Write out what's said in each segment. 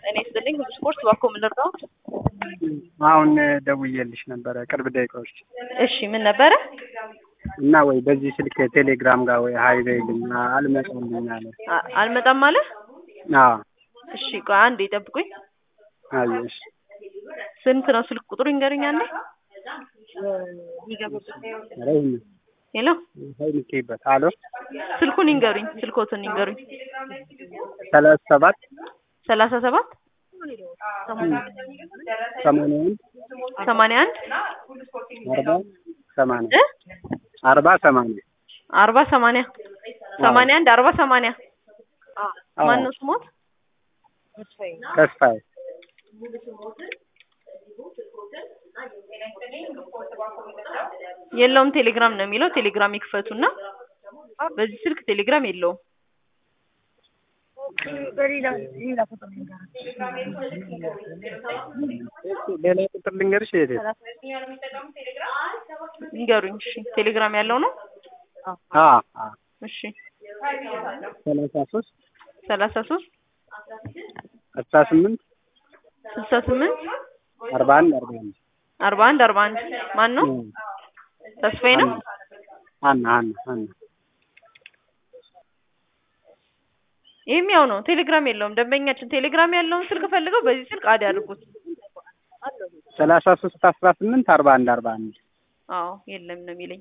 እኔ ስጥልኝ ሁሉ ስፖርት እባክዎ ምን ልርዳዎት? አሁን ደውዬልሽ ነበረ ቅርብ ደቂቃዎች እሺ ምን ነበረ? እና ወይ በዚህ ስልክ ቴሌግራም ጋር ወይ ሀይ በይልኝ አልመጣልኝ አለ። አ- አልመጣም አለ? አዎ እሺ ቆይ አንዴ ጠብቁኝ። አየሽ ስንት ነው ስልክ ቁጥሩ ይንገሩኝ አንዴ። ኧረ ይሄን ሄሎ ሀይ ልኬበት አሎ ስልኩን ይንገሩኝ፣ ስልኮትን ይንገሩኝ። ሰላሳ ሰባት ሰላሳ ሰባት ሰማንያ አንድ ሰማንያ አንድ አርባ ሰማንያ እ አርባ ሰማንያ አርባ ሰማንያ ሰማንያ አንድ አርባ ሰማንያ አዎ ማን ነው ስሞት? ተስፋዬ የለውም ቴሌግራም ነው የሚለው። ቴሌግራም ይክፈቱና በዚህ ስልክ ቴሌግራም የለውም። ሌላ ቁጥር ልንገርሽ የት ይንገሩኝ። እሺ ቴሌግራም ያለው ነው። አ አ እሺ ሰላሳ ሶስት ሰላሳ ሶስት አስራ ስምንት ስልሳ ስምንት አርባ አንድ አርባ አንድ አርባ አንድ አርባ አንድ ማን ነው? ተስፋዬ ነው። ሀና ሀና ሀና ይህም ያው ነው። ቴሌግራም የለውም። ደንበኛችን ቴሌግራም ያለውን ስልክ ፈልገው በዚህ ስልክ አድ ያድርጉት። ሰላሳ ሶስት አስራ ስምንት አርባ አንድ አርባ አንድ አዎ የለም ነው የሚለኝ።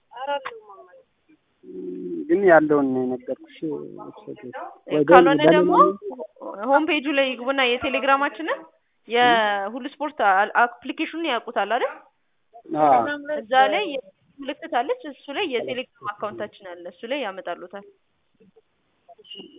ግን ያለውን ነው የነገርኩሽ። ካልሆነ ደግሞ ሆም ፔጁ ላይ ይግቡና የቴሌግራማችንን የሁሉ ስፖርት አ- አፕሊኬሽኑን ያውቁታል አይደል? አዎ እዛ ላይ ምልክት አለች። እሱ ላይ የቴሌግራም አካውንታችን አለ። እሱ ላይ ያመጣሉታል።